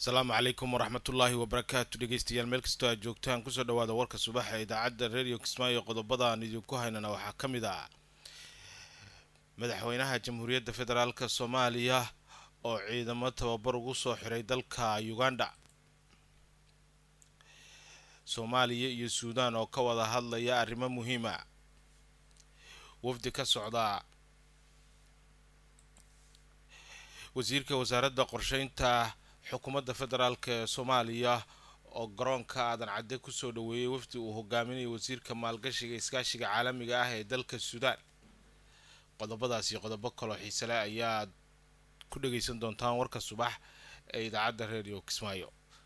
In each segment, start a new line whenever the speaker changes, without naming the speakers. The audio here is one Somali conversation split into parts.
asalaamu calaykum waraxmatullaahi wabarakaatu dhegeystayaal meel kastoo aad joogtaan kusoo dhawaada warka subaxa ee idaacadda radio kismaayo qodobada aan idinku haynana waxaa ka mid ah madaxweynaha jamhuuriyadda federaalk soomaaliya oo ciidamo tababar ugu soo xiray dalka uganda soomaaliya iyo suudaan oo ka wada hadlaya arrimo muhiima wafdi ka socda wasiirka wasaaradda qorsheynta xukuumadda federaalk ee soomaaliya oo garoonka aadan cadde kusoo dhaweeyey wafdi uu hogaaminayo wasiirka maalgashiga iskaashiga caalamiga ah ee dalka suudaan qodobadaas iyo qodobo kaloo xiisele ayaad ku dhageysan doontaan warka subax ee idaacadda radio kismaayo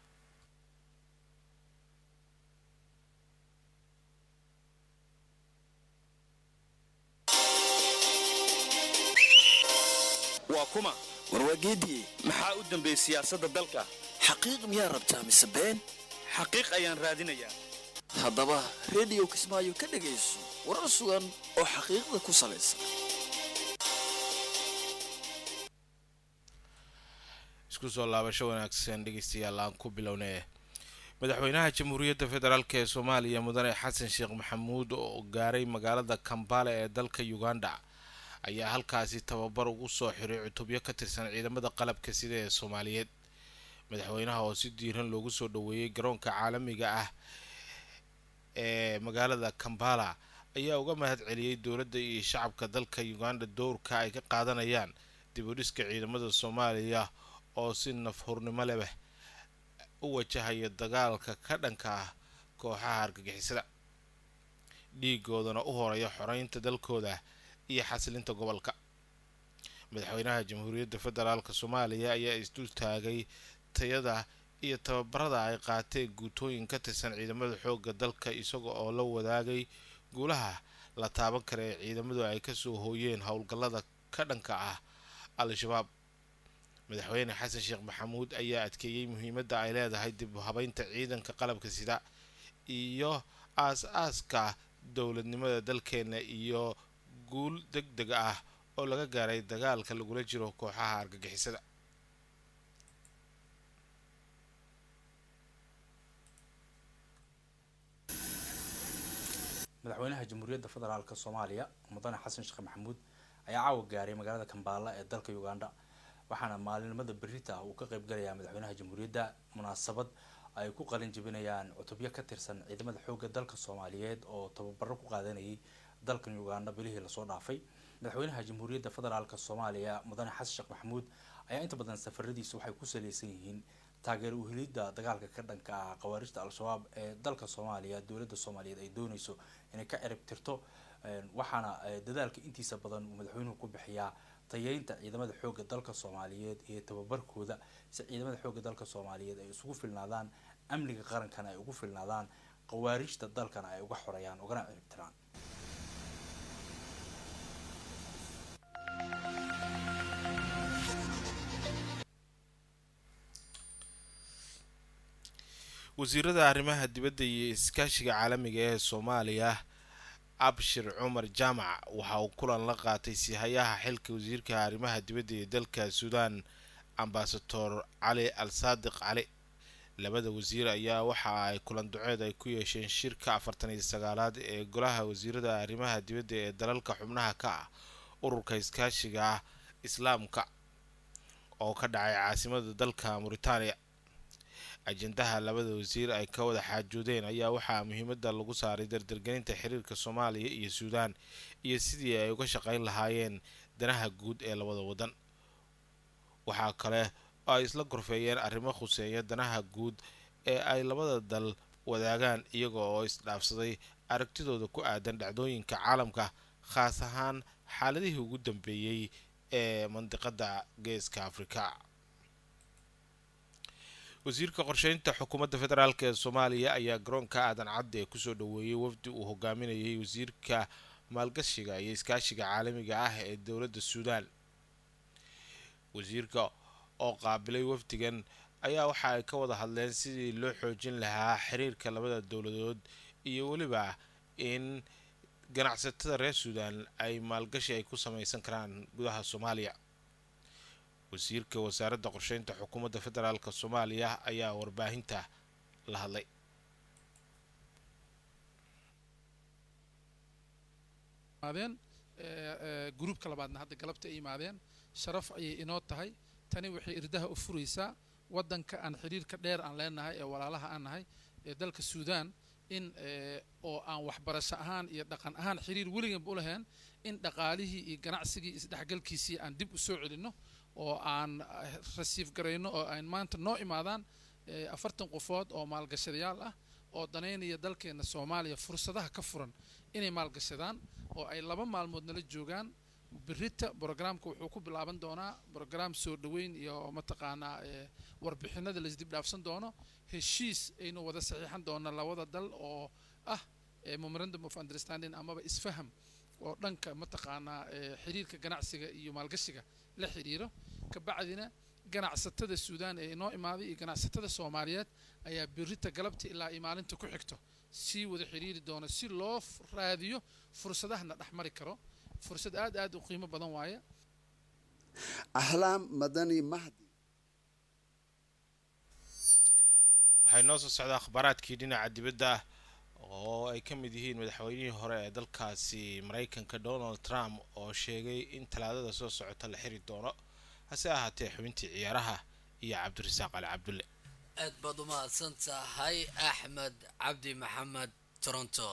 waa kuma
warwaageediye
maxaa u dambeeyey siyaasadda dalka
xaqiiq miyaa rabtaa mise been
xaqiiq ayaan raadinayaa
haddaba rediyo kismaayo ka dhegayso warar sugan oo xaqiiqda ku salaysan
isku soo laabasho wanaagsan dhegeystayaal aan ku bilownay madaxweynaha jamhuuriyadda federaalk ee soomaaliya mudane xasan sheekh maxamuud oo gaaray magaalada kambala ee dalka uganda ayaa halkaasi tababar ugu soo xiray cutubyo ka tirsan ciidamada qalabka sida ee soomaaliyeed madaxweynaha oo si diiran loogu soo dhaweeyey garoonka caalamiga ah ee magaalada kambala ayaa uga mahad celiyey dowladda iyo shacabka dalka uganda dowrka ay ka qaadanayaan dib u dhiska ciidamada soomaaliya oo si nafhurnimo leh u wajahaya dagaalka ka dhanka ah kooxaha argagixisada dhiigoodana u horeeya xoreynta dalkooda iyo xasilinta gobolka madaxweynaha jamhuuriyadda federaalk soomaaliya ayaa isdul taagay tayada iyo tababarada ay qaateen guutooyin ka tirsan ciidamada xoogga dalka isaga oo la wadaagay guulaha la taaban kara ee ciidamadu ay kasoo hooyeen howlgallada ka dhanka ah al-shabaab madaxweyne xasan sheekh maxamuud ayaa adkeeyey muhiimadda ay leedahay dib u habeynta ciidanka qalabka sida iyo aas-aaska dowladnimada dalkeena iyo guul deg deg ah oo laga gaaray dagaalka lagula jiro kooxaha argagixisada
madaxweynaha jamhuuriyadda federaalk soomaaliya mudane xasan sheekh maxamuud ayaa caawa gaaray magaalada kambala ee dalka uganda waxaana maalinimada berita uu ka qeybgalayaa madaxweynaha jamhuuriyadda munaasabad ay ku qalin jebinayaan cutubyo ka tirsan ciidamada xoogga dalka soomaaliyeed oo tababaro ku qaadanayay dalkan uganda bilihii lasoo dhaafay madaxweynaha jamhuuriyadda federaalk soomaaliya mudane xasan sheekh maxamuud ayaa inta badan safaradiisa waxay ku saleysan yihiin taageer uhelidda dagaalka ka dhanka ah khawaarijta al-shabaab ee dalka soomaaliya dowladda soomaaliyeed ay dooneyso inay ka cirib tirto waxaana dadaalka intiisa badan uu madaxweynuhu ku bixiyaa tayeynta ciidamada xoogga dalka soomaaliyeed iyo tababarkooda si ciidamada xoogga dalka soomaaliyeed ay isugu filnaadaan amniga qarankana ay ugu filnaadaan khawaarijta dalkana ay uga xoreeyaan ugana ciribtiraan
wasiirada arrimaha dibadda iyo iskaashiga caalamiga ee soomaaliya abshir cumar jaamac waxa uu kulan la qaatay sihayaha xilka wasiirka arrimaha dibadda ee dalka suudaan ambasador cali al saadiq cali labada wasiir ayaa waxa ay kulan duceed ay ku yeesheen shirka afartan iyo sagaalaad ee golaha wasiirada arrimaha dibadda ee dalalka xubnaha ka ah ururka iskaashiga islaamka oo ka dhacay caasimada dalka muritaaniya ajendaha labada wasiir ay ka wada xaajoodeen ayaa waxaa muhiimada lagu saaray dardargelinta xiriirka soomaaliya iyo suudaan iyo sidii ay uga shaqeyn lahaayeen danaha guud ee labada wadan waxaa kale oo ay isla gorfeeyeen arrimo khuseeya danaha guud ee ay labada dal wadaagaan iyaga oo isdhaafsaday aragtidooda ku aadan dhacdooyinka caalamka khaas ahaan xaaladihii ugu dambeeyey ee mandiqada geeska afrika wasiirka qorsheynta xukuumadda federaalk ee soomaaliya ayaa garoonka aadan cadde ee kusoo dhaweeyey wafdi uu hogaaminayay wasiirka maalgashiga iyo iskaashiga caalamiga ah ee dowladda suudaan wasiirka oo qaabilay wafdigan ayaa waxa ay ka wada hadleen sidii loo xoojin lahaa xiriirka labada dowladood iyo weliba in ganacsatada reer suudaan ay maalgashi ay ku sameysan karaan gudaha soomaaliya wasiirka wasaaradda qorsheynta xukuumadda federaalk soomaaliya ayaa warbaahinta la hadlay
gruubka labaadna hadda galabta ay yimaadeen sharaf ayay inoo tahay tani waxay irdaha u furaysaa waddanka aan xidhiirka dheer aan leenahay ee walaalaha aan nahay ee dalka suudaan in oo aan waxbarasho ahaan iyo dhaqan ahaan xiriir weliganba u lahayn in dhaqaalihii iyo ganacsigii isdhexgalkiisii aan dib u soo celinno oo aan rasiif garayno oo aan maanta noo imaadaan afartan qofood oo maalgashadayaal ah oo danaynaya dalkeena soomaaliya fursadaha ka furan inay maalgashadaan oo ay laba maalmood nala joogaan berita brogramka wuxuu ku bilaaban doonaa brogram soo dhoweyn iyo mataqaanaa warbixinada laisdib dhaafsan doono heshiis aynu wada saxiixan doona labada dal oo ah memorandum of understanding amaba isfaham oo dhanka mataqaanaa xiriirka ganacsiga iyo maalgashiga la xiriiro kabacdina ganacsatada suudaan ee inoo imaaday iyo ganacsatada soomaaliyeed ayaa berita galabta ilaa iyo maalinta ku xigto sii wada xiriiri doona si loo raadiyo fursadahana dhexmari karo fursad aad aad u qiimo badan waaye
ahlaam madani mahdi
waxay noo soo socdaa akhbaaraadkii dhinaca dibadda oo ay ka mid yihiin madaxweynihii hore ee dalkaasi maraykanka donald trump oo sheegay in talaadada soo socota la xiri doono hase ahaatee xubintii ciyaaraha iyo cabdirasaaq ali cabdulle
aad baad u mahadsan tahay axmed cabdi maxamed toronto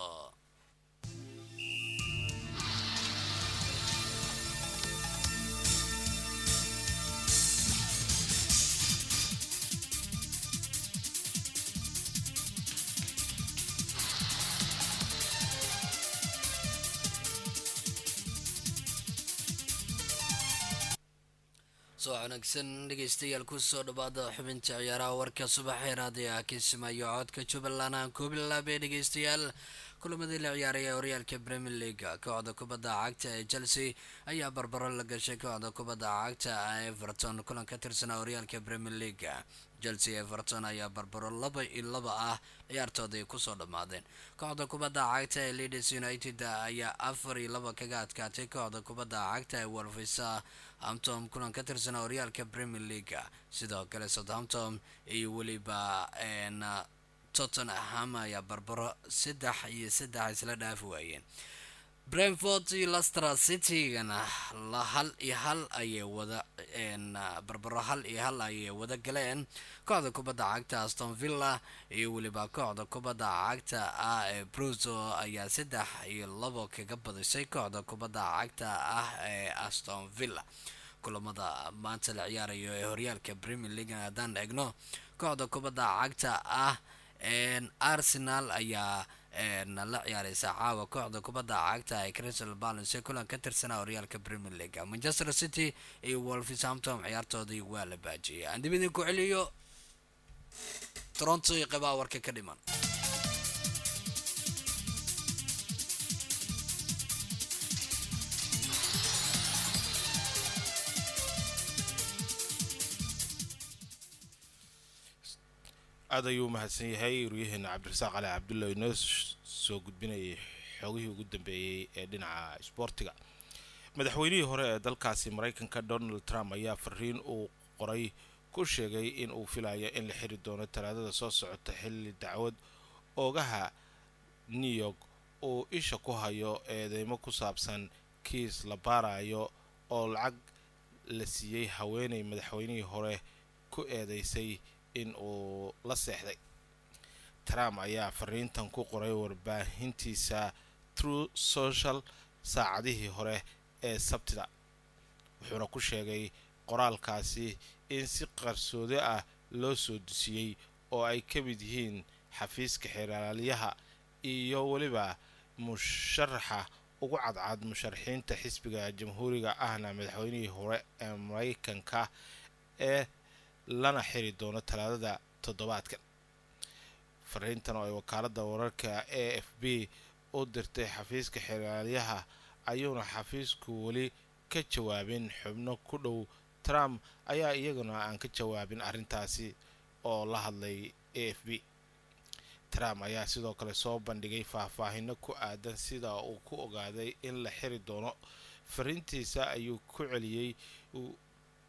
soo wanaagsan dhegeystayaal kusoo dhawaada xubinta ciyaaraha warka subaxee raadiga kismaayo codka jubbaland aan ku bilaabay dhegeystayaal kulamadii la ciyaaraya horyaalka premier league kooxda kubadda cagta ee chelsea ayaa barbaro la gashay kooxda kubadda cagta everton kulan ka tirsanaa horyaalka premier league chelsea everton ayaa barbaro laba iyo laba ah ciyaartoodii kusoo dhammaadeen kooxda kubadda cagta ee leeds united ayaa afar iyo laba kaga adkaatay kooxda kubadda cagta ee wolvisa hamptom kulan ka tirsanaa horyaalka premier league sidoo kale southamptom iyo weliba tottenham ayaa barbaro saddex iyo saddex isla dhaafi waayeen brentford iyo lester citygana la hal iyo hal ayay wada barbaro hal iyo hal ayay wada galeen kooxda kubadda cagta aston villa iyo weliba kooxda kubadda cagta ah ee bruzo ayaa saddex iyo labo kaga badisay kooxda kubadda cagta ah ee aston villa kulamada maanta la ciyaarayo ee horyaalka premier league haddaan eegno kooxda kubadda cagta ah arsenal ayaa la ciyaareysa caawa kooxda kubadda cagta ee crystal balance kulan ka tirsanaa horyaalka premier league manchester city iyo wolverhampton ciyaartoodii waa la baajiyay aan dib idinku celiyo toronto iyo qebaa warka ka dhiman
aada ayuu umahadsan yahay waryaheena cabdirasaaq cali cabdulla inoo soo gudbinayay xoogihii ugu dambeeyey ee dhinaca isboortiga madaxweynihii hore ee dalkaasi maraykanka donald trump ayaa fariin uu qoray ku sheegay in uu filayo in la xiri doono talaadada soo socota xilli dacwad oogaha new york uu isha ku hayo eedeymo ku saabsan kiis la baarayo oo lacag la siiyey haweeney madaxweynihii hore ku eedeysay in uu la seexday trump ayaa fariintan ku qoray warbaahintiisa true social saacadihii hore ee sabtida wuxuuna ku sheegay qoraalkaasi in si qarsoodi ah loo soo dusiyey oo ay ka mid yihiin xafiiska xeeraalyaha iyo weliba musharaxa ugu cadcad musharaxiinta xisbiga jamhuuriga ahna madaxweynihii hore ee maraykanka ee lana xiri doono talaadada toddobaadkan fariintan oo ay wakaaladda wararka a f b u dirtay xafiiska xeraalyaha ayuuna xafiisku weli ka jawaabin xubno ku dhow trump ayaa iyaguna aan ka jawaabin arrintaasi oo la hadlay a f b trump ayaa sidoo kale soo bandhigay faahfaahino ku aadan sida uu ku ogaaday in la xiri doono fariintiisa ayuu ku celiyey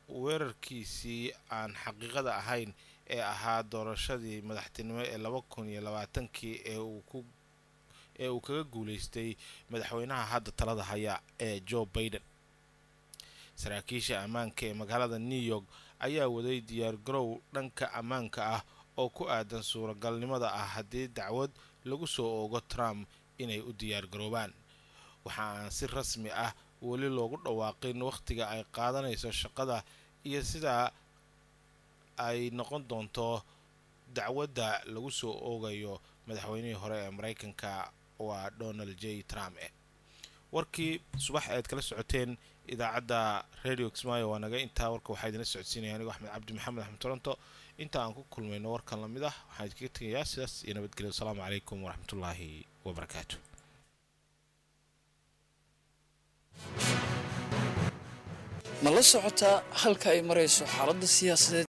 weerarkiisii aan xaqiiqada ahayn ee ahaa doorashadii madaxtinimo ee laba kun iyo labaatankii ee uu ku ee uu kaga guuleystay madaxweynaha hadda talada haya ee joe baiden saraakiisha ammaanka ee magaalada new york ayaa waday diyaargarow dhanka ammaanka ah oo ku aadan suuragalnimada ah haddii dacwad lagu soo oogo trump inay u diyaargaroobaan waxa aan si rasmi ah weli loogu dhawaaqin wakhtiga ay qaadanayso shaqada iyo sidaa ay noqon doonto dacwadda lagu soo oogayo madaxweynihii hore ee mareykanka waa donald j trump e warkii subax aad kala socoteen idaacadda radio kismaayo waa naga intaa warka waxaa idinla socodsiinaya anigo axmed cabdi maxamed axmed toronto inta aan ku kulmayno warkan lamid ah waxaan idinkaga tegayaa sidaas iyo nabadgelyo wasalaamu calaykum waraxmatullaahi wabarakaatu
ma la socotaa halka ay marayso xaaladda siyaasadeed